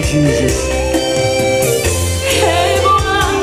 Jesus. Hey Bwana,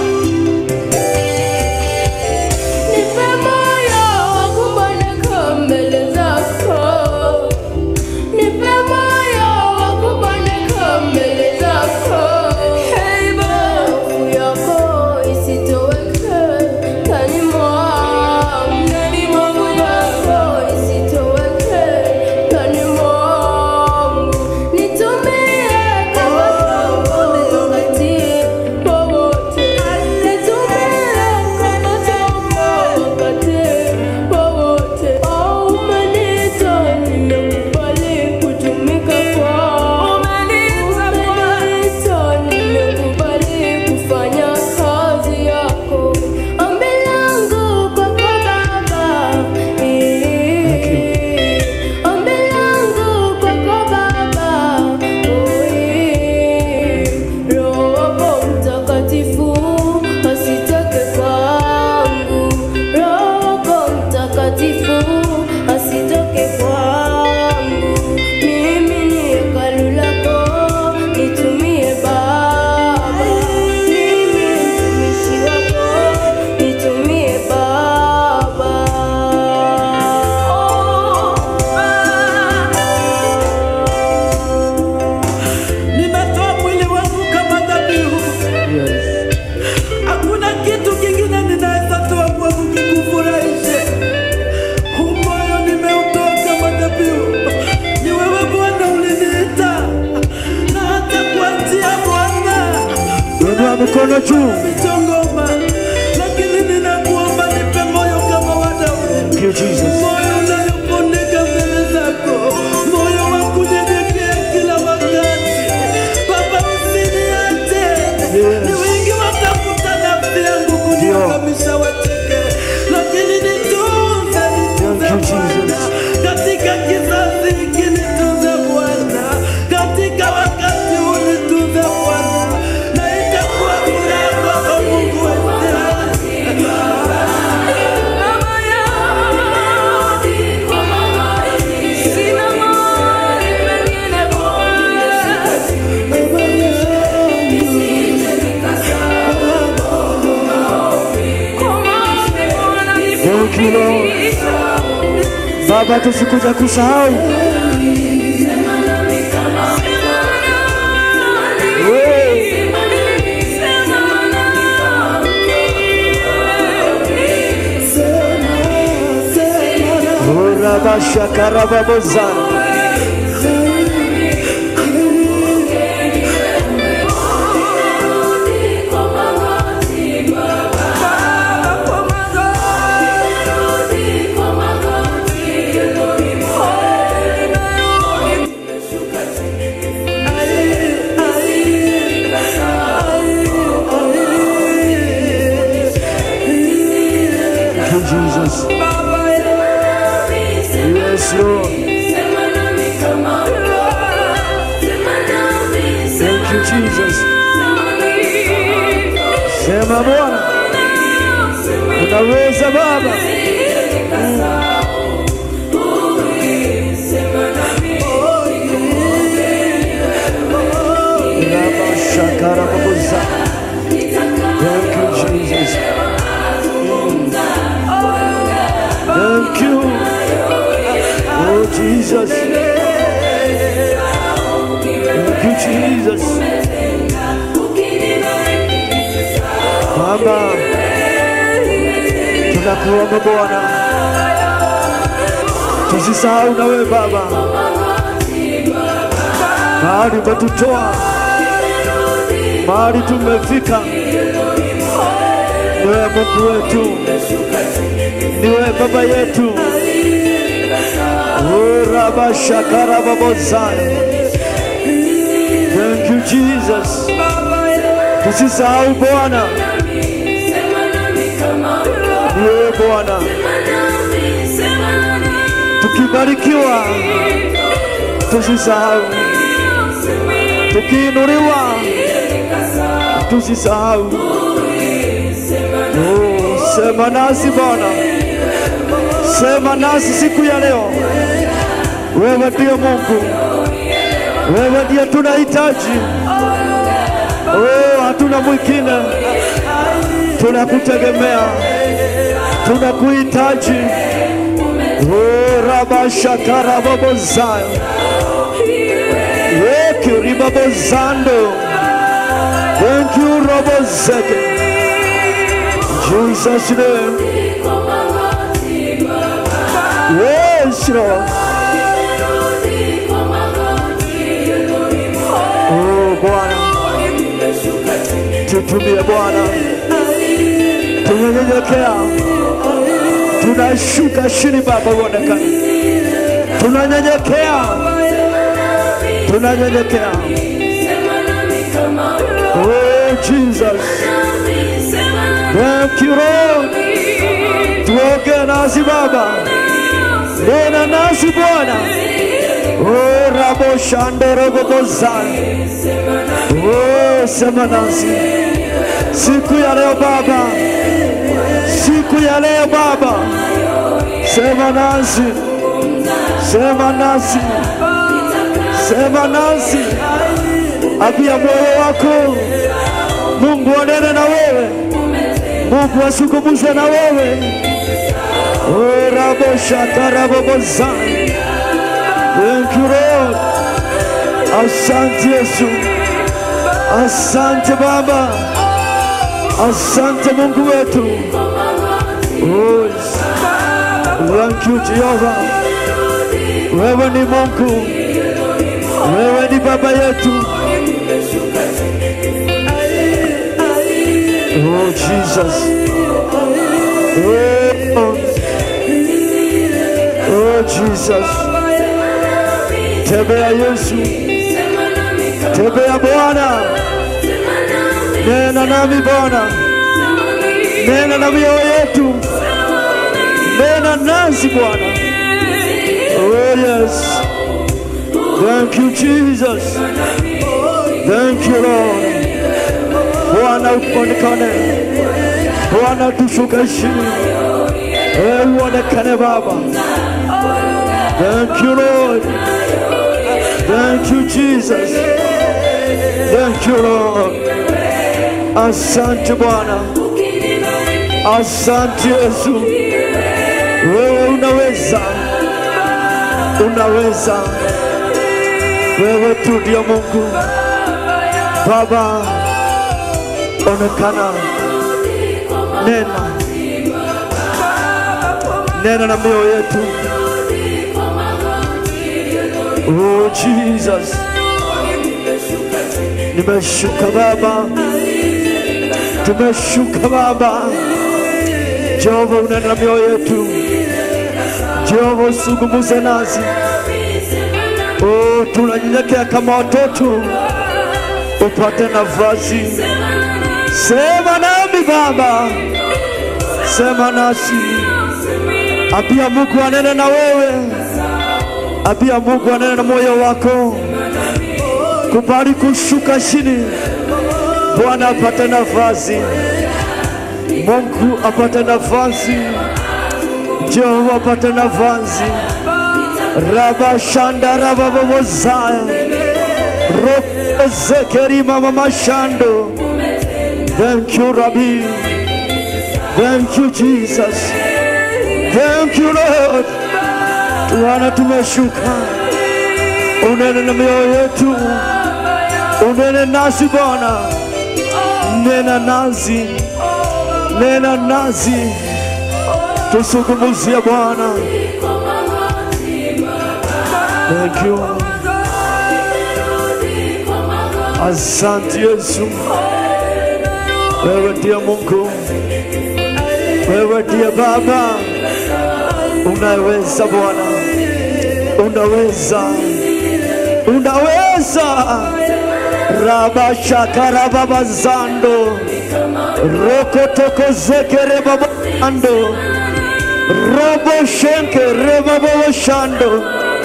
nipe moyo wa kuboneka mbele zako. Nipe moyo wa kuboneka mbele zako. Hey Bwana, hofu yako isitoweke ndani mwangu. Ndani mwangu yako isitoweke ndani mwangu. Nitumie kama chombo wakati wowote. Nitumie kama chombo wakati wowote. Oh, umeniita, nimekubali kutumika kwako. Umeniita, nimekubali kufanya kazi yako. Ombi langu kwako Baba, eh, ombi langu kwako Baba, oh, eh, Roho wako Mtakatifu asitoke kwangu, Roho wako Mtakatifu asitoke kwangu. Mimi ni hekalu lako, nitumie Baba. Mimi mtumishi wako, nitumie Baba. Nimetoa mwili wangu kama dhabihu. Yes. Hakuna kitu kingine ninaweza toa kwangu kikufurahishe. Huu moyo nimeutoa kama dhabihu. Ni wewe Bwana uliniita, na hata kuanzia Bwana Inua mikono juu. michongoma, lakini ninakuomba nipe moyo kama wa Daudi. Thank you, Jesus. moyo unayopondeka mbele zako, moyo wa kunyenyekea kila wakati. Baba, usiniache. Yes. Ni wengi watafuta nafsi yangu kuniangamisha wacheke, lakini nitunze, nitunze Thank you, Bwana, Jesus. katika kizazi hiki nitunze Bwana, katika wakati huu nitunze Bwana, na itakuwa furaha kwako Mungu wetu. Thank you, Lord. Baba, tusikuja kusahau. Hey. Urabasha karababozana. Thank you, Jesus. Yes, Lord. Thank you, Jesus. Sema Bwana, unaweza Baba. Rabasha karababozana. Thank you, Jesus. Thank you. Oh, Jesus. Thank you, Jesus. Baba, tunakuomba Bwana, tusisahau na wewe Baba, mahali umetutoa, mahali tumefika, ni wewe Mungu wetu, ni wewe Baba yetu. Urabashakarababozaya. Thank you Jesus. Tusisahau Bwana, ni wewe Bwana. Tukibarikiwa tusisahau, tukiinuliwa tusisahau. Oh, sema nasi Bwana, sema nasi siku ya leo. Wewe ndiye Mungu, wewe ndiye tunahitaji. Oh, hatuna mwingine, tunakutegemea, tunakuhitaji. Oh, rabashakara babozaya yekiribabozando thank you robozeke Jesus name yes Lord oh Bwana tutumie Bwana tunanyenyekea tunashuka chini Baba uonekane tunanyenyekea tunanyenyekea oh Jesus thank you Lord tuongee nasi Baba nena nasi Bwana oh rabo shandorogobozana oh sema nasi siku ya leo Baba siku ya leo Baba sema nasi sema nasi sema nasi apia moyo wako Mungu anene na wewe Mungu asungumuze na wewe oraboshakarabobozana Thank you Lord asante Yesu asante Baba asante Mungu wetu oh, yes. Thank you Jehova wewe ni Mungu wewe ni baba yetu oh Jesus oh, oh Jesus tembea Yesu tembea Bwana nena nami Bwana nena na mioyo yetu nena nasi Bwana oh yes Thank you, Jesus. Thank you, Lord. Bwana uonekane, Bwana tushuke chini, wewe uonekane Baba. Thank you, Lord. Thank you, Jesus. Thank you, Lord. Asante Bwana, asante Yesu, wewe unaweza, unaweza wewe tu ndio Mungu Baba, onekana, nena, nena na mioyo yetu. Oh Jesus, nimeshuka Baba, tumeshuka Baba. Jehova, unena na mioyo yetu. Jehova, usungumuze nasi. Oh, tunanyenyekea kama watoto, upate nafasi. Sema nami Baba, sema nasi. Apia Mungu anene na wewe, apia Mungu anene na moyo wako. Kubali kushuka chini, Bwana apate nafasi, Mungu apate nafasi, Jehova apate nafasi. Rabashanda rababozaya Rokezekeri mama mashando Thank you Rabbi Thank you Jesus Thank you Lord Bwana tumeshuka Unene na mioyo yetu Unene nasi Bwana Nena nasi Nena nasi Tusungumuzie Bwana Thank you. Asante Yesu, wewe ndiye Mungu, wewe ndiye Baba, unaweza Bwana, unaweza, unaweza. rabashakarababazando rokotokozekere babando roboshenke rebaboshando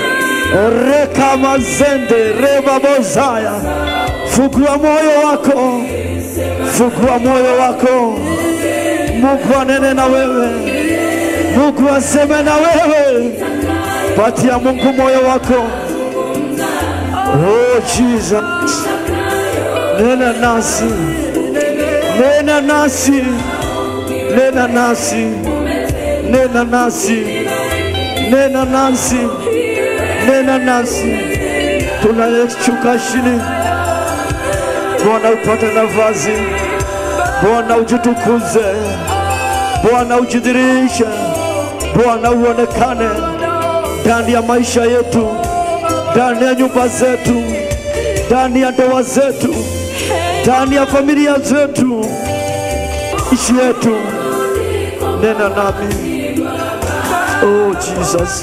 rekamazende rebabozaya fungua moyo wako fungua moyo wako mungu anene na wewe mungu aseme na wewe patia mungu moyo wako oh jesus nena nasi, nena nasi, nena nasi, nena nasi, nena nasi, nena nasi, tunashuka chini. Bwana upate nafasi, Bwana ujitukuze, Bwana ujidhirishe, Bwana uonekane ndani ya maisha yetu, ndani ya nyumba zetu, ndani ya ndoa zetu, ndani ya familia zetu, ishi yetu. Nena nami, oh Jesus.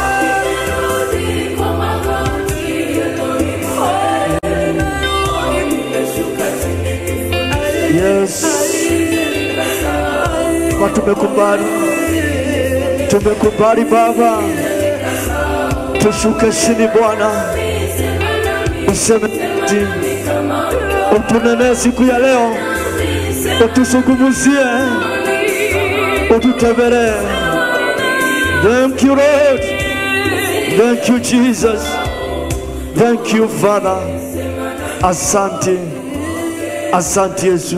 Yes. Kwa tumekubali, tumekubali Baba, tushuke chini Bwana, useme ati, utunenee siku ya leo, utusungumuzie, ututembelee. Thank you Lord, thank you Jesus, thank you Father. Asante, asante Yesu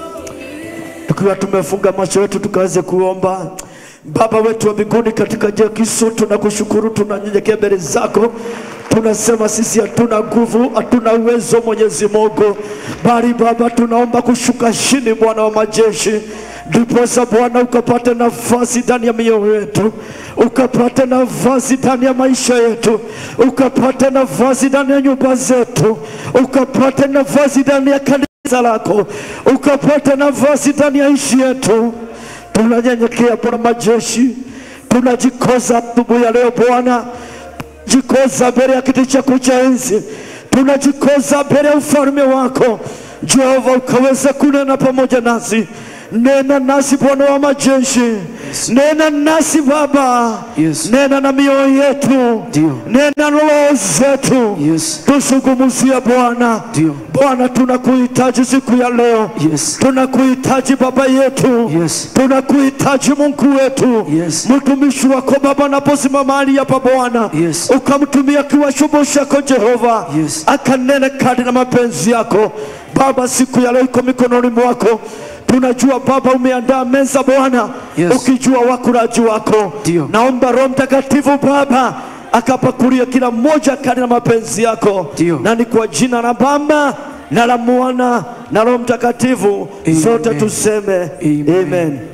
tukiwa tumefunga macho yetu tukaweze kuomba. Baba wetu wa mbinguni, katika jina la Yesu tunakushukuru, tunanyenyekea mbele zako, tunasema sisi hatuna nguvu, hatuna uwezo Mwenyezi Mungu, bali Baba tunaomba kushuka chini, Bwana wa majeshi, ndiposa Bwana ukapate nafasi ndani ya mioyo yetu, ukapate nafasi ndani ya maisha yetu, ukapate nafasi ndani ya nyumba zetu, ukapate nafasi ndani ya kanisa lako, ukapate nafasi ndani ya nchi yetu. Tunanyenyekea Bwana majeshi, tunajikoza asubuhi ya leo Bwana, jikoza mbele ya kiti chako cha enzi, tunajikoza mbele ya ufalme wako Jehova, ukaweza kunena pamoja nasi. Nena nasi Bwana wa majeshi, nena nasi Baba, Yes. nena na mioyo yetu, Ndio. nena na roho zetu, Yes. tusungumuzie Bwana. Ndio. Bwana, tunakuhitaji siku ya leo, Yes. tunakuhitaji Baba yetu, Yes. tunakuhitaji Mungu wetu. Yes. Mtumishi wako Baba anaposimama mahali hapa Bwana, Yes. ukamtumia kiwa chombo chako Jehova, Yes. akanene kadri na mapenzi yako Baba. Siku ya leo iko mikononi mwako. Tunajua Baba umeandaa meza Bwana, Yes. ukijua wakulaji wako. Ndio. Naomba Roho Mtakatifu Baba akapakulia kila mmoja kadri na mapenzi yako, Ndio. na ni kwa jina la Baba na la Mwana na Roho Mtakatifu, Amen. zote tuseme Amen. amen.